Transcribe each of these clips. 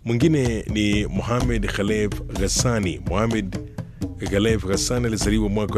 Mwingine ni Mohamed Khalef Ghassani. Mohamed Khalef Ghassani alizaliwa mwaka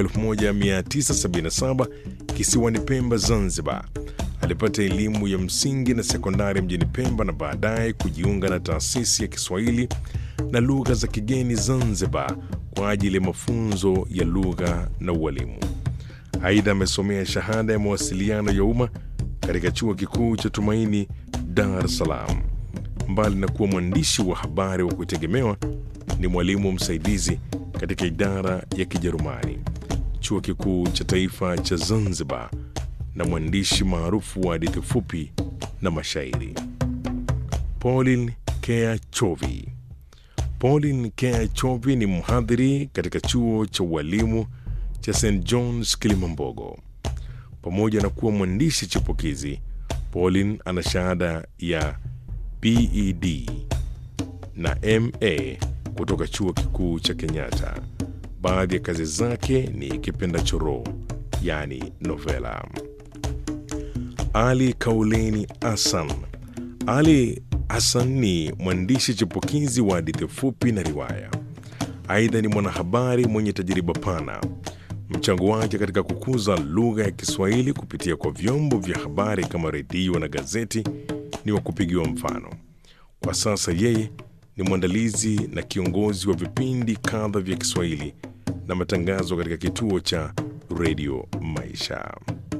1977 kisiwani Pemba, Zanzibar. Alipata elimu ya msingi na sekondari mjini Pemba na baadaye kujiunga na taasisi ya Kiswahili na lugha za kigeni Zanzibar kwa ajili ya mafunzo ya lugha na ualimu. Aidha, amesomea shahada ya mawasiliano ya umma katika chuo kikuu cha Tumaini, Dar es Salaam. Mbali na kuwa mwandishi wa habari wa kutegemewa, ni mwalimu msaidizi katika idara ya Kijerumani, chuo kikuu cha taifa cha Zanzibar, na mwandishi maarufu wa hadithi fupi na mashairi. Pauline Kea Chovi. Pauline Kea Chovi ni mhadhiri katika chuo cha ualimu cha St John's Kilimambogo. Pamoja na kuwa mwandishi chipukizi, Pauline ana shahada ya BEd na MA kutoka chuo kikuu cha Kenyatta. Baadhi ya kazi zake ni Kipenda Choroo, yani novela. Ali Kauleni Hassan. Ali Hassan ni mwandishi chipukizi wa hadithi fupi na riwaya. Aidha ni mwanahabari mwenye tajriba pana. Mchango wake katika kukuza lugha ya Kiswahili kupitia kwa vyombo vya habari kama redio na gazeti ni wa kupigiwa mfano. Kwa sasa yeye ni mwandalizi na kiongozi wa vipindi kadha vya Kiswahili na matangazo katika kituo cha redio Maisha.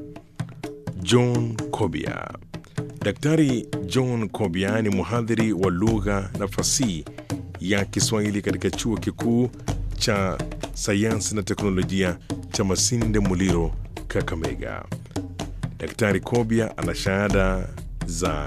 John Kobia. Daktari John Kobia ni mhadhiri wa lugha na fasihi ya Kiswahili katika chuo kikuu cha sayansi na teknolojia cha Masinde Muliro, Kakamega. Daktari Kobia ana shahada za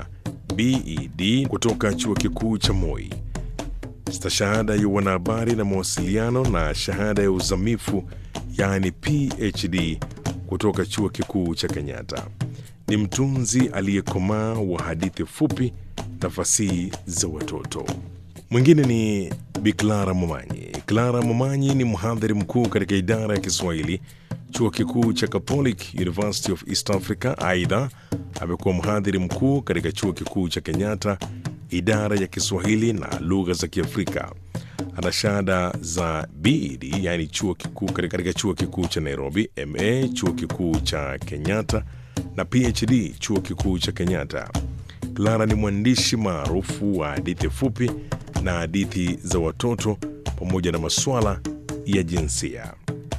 BEd kutoka chuo kikuu cha Moi, stashahada ya wanahabari na mawasiliano na shahada ya uzamifu yaani PhD kutoka chuo kikuu cha Kenyatta. Ni mtunzi aliyekomaa wa hadithi fupi na fasihi za watoto. Mwingine ni Bi Clara Momanyi. Clara Momanyi ni mhadhiri mkuu katika idara ya Kiswahili chuo kikuu cha Catholic University of East Africa. Aidha, amekuwa mhadhiri mkuu katika chuo kikuu cha Kenyatta, idara ya Kiswahili na lugha za Kiafrika. Ana shahada za BEd, yani chuo kikuu katika chuo kikuu cha Nairobi, MA chuo kikuu cha Kenyatta na PhD chuo kikuu cha Kenyatta. Clara ni mwandishi maarufu wa hadithi fupi na hadithi za watoto pamoja na masuala ya jinsia.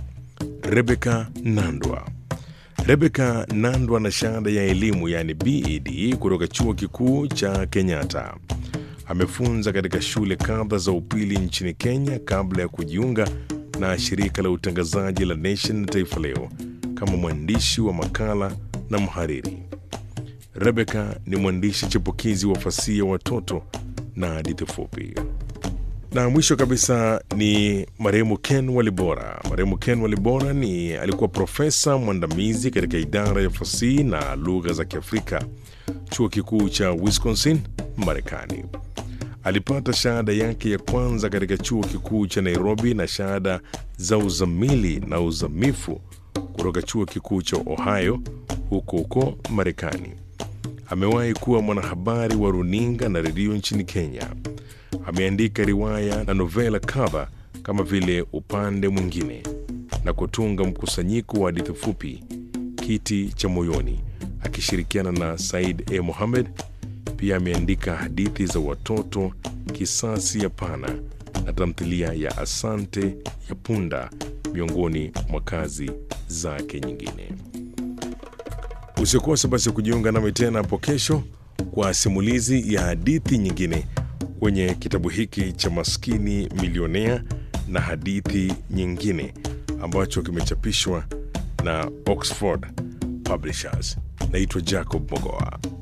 Rebecca Nandwa. Rebecca Nandwa na shahada ya elimu yani BEd kutoka chuo kikuu cha Kenyatta. Amefunza katika shule kadha za upili nchini Kenya kabla ya kujiunga na shirika la utangazaji la Nation na Taifa Leo kama mwandishi wa makala na mhariri. Rebecca ni mwandishi chipukizi wa fasihi ya watoto na hadithi fupi. Na mwisho kabisa ni marehemu Ken Walibora. Marehemu Ken Walibora ni alikuwa profesa mwandamizi katika idara ya fasihi na lugha za Kiafrika, chuo kikuu cha Wisconsin, Marekani. Alipata shahada yake ya kwanza katika chuo kikuu cha Nairobi na shahada za uzamili na uzamifu kutoka chuo kikuu cha Ohio huko huko Marekani. Amewahi kuwa mwanahabari wa runinga na redio nchini Kenya. Ameandika riwaya na novela kadha kama vile Upande Mwingine na kutunga mkusanyiko wa hadithi fupi Kiti cha Moyoni akishirikiana na Said A. Mohamed. Pia ameandika hadithi za watoto Kisasi ya Pana na tamthilia ya Asante ya Punda miongoni mwa kazi zake nyingine. Usikose basi kujiunga nami tena hapo kesho kwa simulizi ya hadithi nyingine kwenye kitabu hiki cha Maskini Milionea na hadithi nyingine ambacho kimechapishwa na Oxford Publishers. Naitwa Jacob Mogoa.